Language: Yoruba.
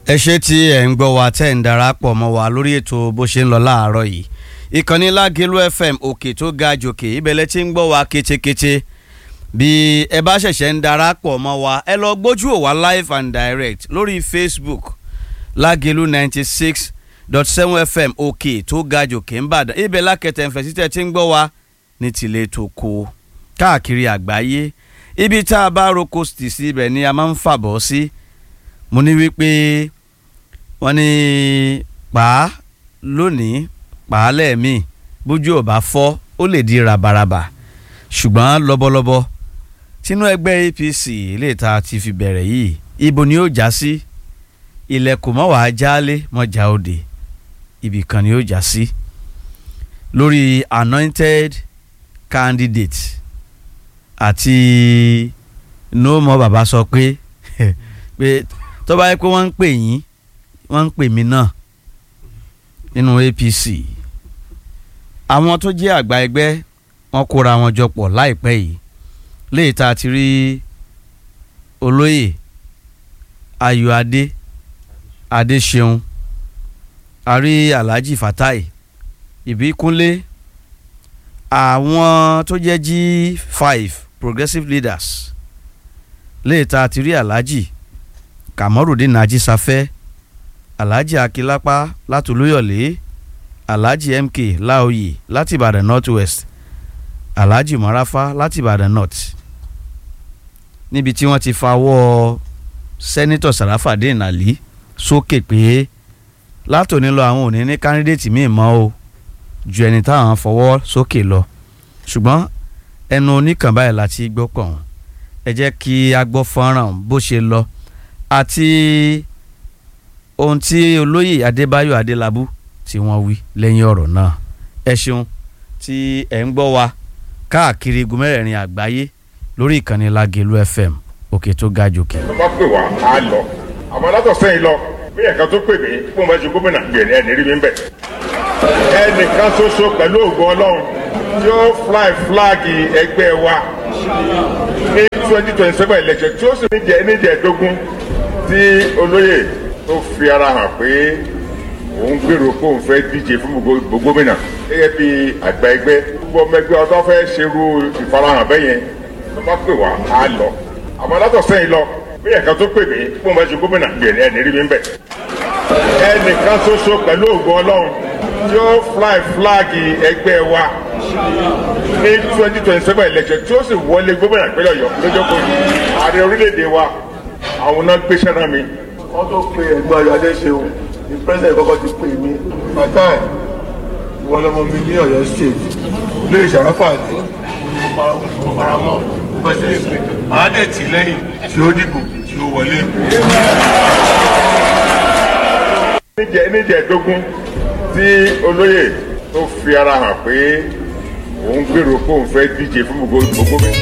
ẹ ṣe tí ẹ ń gbọ́ wa tẹ́ ń darapọ̀ mọ́ wa lórí ètò bó ṣe ń lọ láàárọ̀ yìí ìkànnì lágẹ̀lú fm òkè tó ga jòkè ibẹ̀lẹ̀ tí ń gbọ́ wa kétékété bí ẹ bá ṣẹ̀ṣẹ̀ ń darapọ̀ mọ́ wa ẹ lọ gbójú ò wá live and direct lórí facebook lágẹ̀lú ninety six dot seven fm òkè tó ga jòkè ń bàdàn ibẹ̀ lákẹtẹ̀ ń fẹ̀sítẹ̀ tí ń gbọ́ wa ní tìlẹ̀ tó kó káàkiri àgbáyé ibi tá a bá roko tì sí ibẹ̀ ni a máa ń fàbọ̀ sí mo ní wípé wọ́n ní pàá lónìí pàá lẹ́ẹ̀mí bójú ò bá fọ́ ó lè di rabaraba ṣùgbọ́n lọ́bọ̀lọ́bọ̀ tínú ẹgbẹ́ apc lè ta ti fi bẹ̀rẹ̀ yìí ibo ni ó já sí ilẹ̀kùn mọ́ wàá jálé mọ́jà òde ibì kan ni ó já sí lórí anointed candidate àti no more bàbá sọ pé pé tó bá yẹ pé wọ́n ń pè yín wọ́n ń pè mí náà nínú apc àwọn tó jẹ́ àgbà ẹgbẹ́ wọ́n kóra wọn jọ pọ̀ láìpẹ́ yìí léyìí tá a ti rí olóyè ayọ̀adé adéṣeun àrí alhaji fatai ìbíkúnlé àwọn tó jẹ́ g5 progressive leaders léyìí tá a ti rí alhaji kamorudin ajísáfẹ́ alhaji akilapa láti olúyọ̀lé alhaji mk láòyè láti ìbàdàn north west alhaji marafa láti ìbàdàn north níbi tí wọ́n ti fawọ́ sẹ́nitọ̀ sàràfàdín àlí sókè pé látòní lọ àwọn ò ní ní kándídéètì míì mọ́ o ju ẹni táwọn fọwọ́ sókè lọ ṣùgbọ́n ẹnu oníkàn báyìí láti gbọ́ pọ̀ wọ́n ẹ jẹ́ kí a gbọ́ fọ́nrán bó ṣe lọ àti ohun tí olóyè adébáyọ̀ adélábù tí wọ́n wí lẹ́yìn ọ̀rọ̀ náà ẹ ṣeun tí ẹ̀ ń gbọ́ wa káàkiri igun mẹ́rẹ̀ẹ̀rin àgbáyé lórí ìkànnì lágẹ̀lú fm òkè tó ga jòkè. tó bá pè wá á lọ àmọ́ látọ̀ sẹ́yìn lọ bí ẹ̀ka tó pè mí fún ọmọ ẹ̀ṣin gómìnà gbèrè ẹ̀ nírí mi ń bẹ̀. ẹnìkan ṣoṣo pẹ̀lú ògo ọlọ́run tí ó fly flag ẹgbẹ́ wa ní twenty twenty seven election tí ó sì ní jẹ́ níjẹ̀ẹ́dógún tí olóyè tó fi ara hàn pé òun gbèrò pé òun fẹ́ díje fún gbogbo gómìnà gẹ́gẹ́ bí àgbà ẹgbẹ́ gbogbo ọmọ ẹgbẹ́ ọdún fẹ́ ṣerú ìfarahàn bẹ́yẹn tó bá pè wá á lọ àmọ́ látọ̀ sẹ́yìn lọ bí ẹ̀ka tó pè mí fún ọmọ ẹ̀ṣin gómìnà gbèrè ẹ̀ nírí mi ń bẹ̀. ẹnìkan ṣoṣo pẹ̀lú ògo ọlọ́run tí ó fly flag ẹgbẹ́ wa ní twenty twenty seven election tí ó sì wọlé gómìnà ìpínlẹ̀ ọ̀yọ́ lọ́jọ́ kò ní ààrẹ orílẹ̀-èdè wa àwọn náà gbéṣẹ́ náà mi. wọ́n tó pe ẹ̀gbọ́n ayọ̀ adéṣeun ní president kọ́kọ́ ti pè mí fatai ìwọ lọmọ mi ní ọ̀yọ́ state lórí ìṣàráfà àti faramọ́ pẹ̀sẹ̀ pé àádẹ́tì lẹ́yìn tí ó dìbò tí ó wọlé. níjẹ̀ẹ́dógún tí olóyè tó fi ara hàn pé òun gbèrò pé òun fẹ́ díje fún gbogbo gómìnà.